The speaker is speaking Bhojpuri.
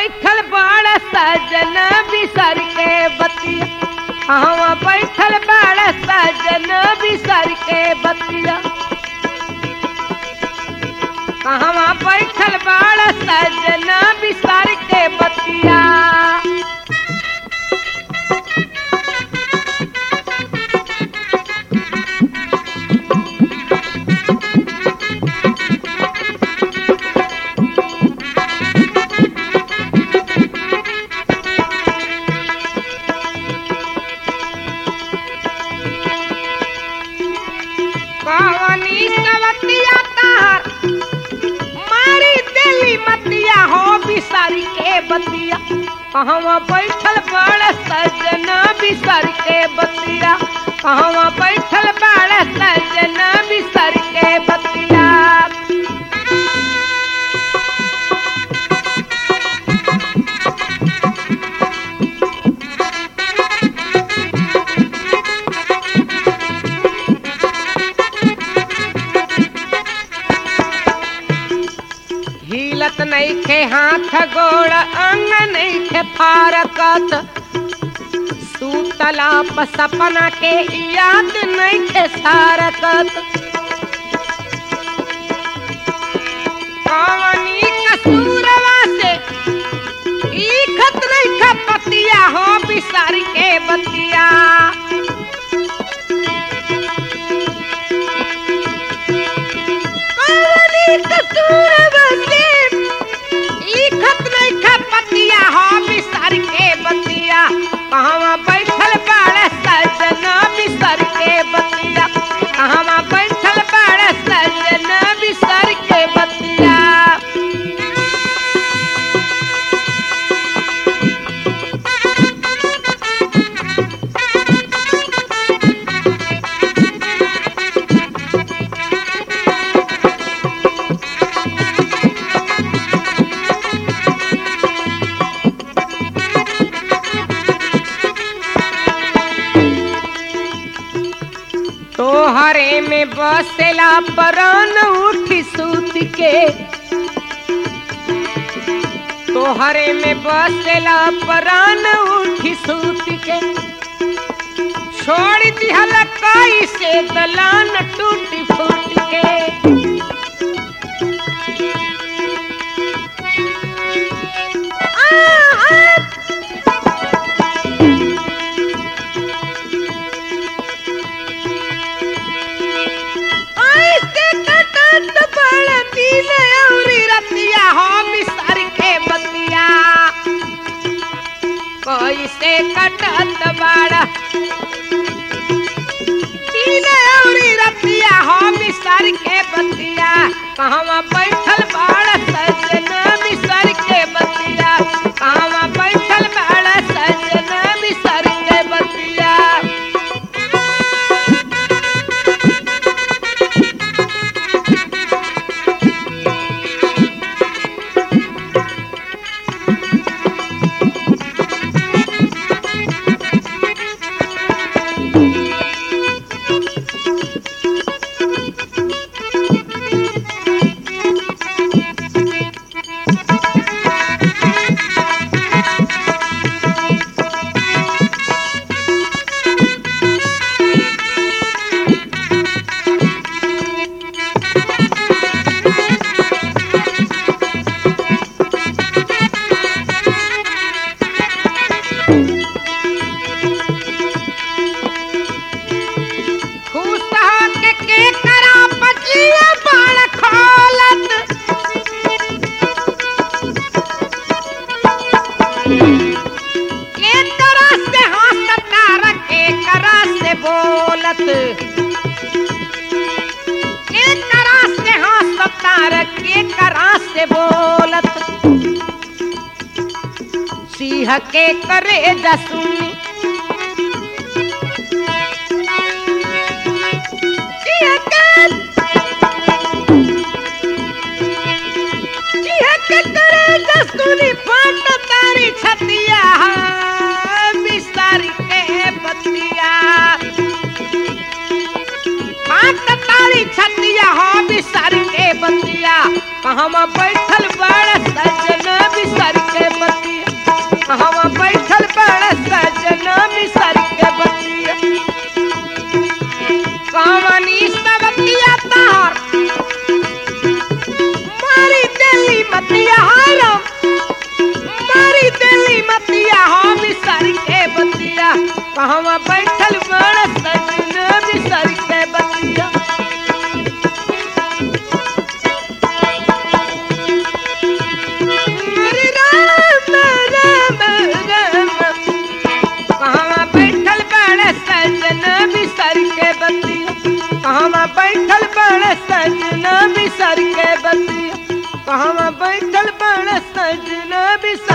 बैठल बाड़ सजन बिसर के बतिया कहवा बैठल बाड़ सजन बिसर के बतिया कहवा बैठल बाड़ सजन बिसर के बतिया कवनी कवतिया तार मारी दिली मतिया हो बिसारी के बतिया कहवा बैठल बड़ सजन बिसर के बतिया कहवा बैठल बड़ सजन बिसर के बतिया हिलत नइखे हाथ गोड़ अंग नइखे फारकत सूतला प सपना के याद नइखे सारकत कवनी कसूरवा से लिखत नइखे पतिया हो बिसार के बतिया कवनी कसूरवा से लिखत नइखे पतिया हो बिसार के बतिया कहवा बैठल बाड़ सजन बिसर के बतिया कहवा बैठल बाड़ सजन बिसर के बतिया तोहरे में बसेला परान उठी सूत के तोहरे में बसेला परान उठी सूत के छोड़ दिहल कई से दलान टूटी फूट के आ, आ, ऐसे कटत बड़ दिन औरी रतिया हो बिसर के बतिया कैसे कटत बड़ दिन औरी रतिया हो बिसर के बतिया कहवा बैठल बड़ सजन बिसर के बतिया कहवा बैठल बड़ सजन बिसर के बतिया खुश होके के करा पचिया बाण खोलत के तरह से हंसता रखे करा से बोलत के करा से हंसता रखे करा से बोलत सिंह के करे जसुनी सिंह के सिंह के करे जसुनी फट तारी छतिया बिसारी के बतिया फट तारी छतिया हो बिसारी के बतिया कहवा बैठल बड़ सजन बिसारी के बतिया कहवा बैठल बड़ सजन बिसर के बतिया हरे राम राम राम कहवा बैठल बड़ सजन बिसर के बतिया कहवा बैठल बड़ सजन बिसर के बतिया कहवा बैठल बड़ सजन बिसर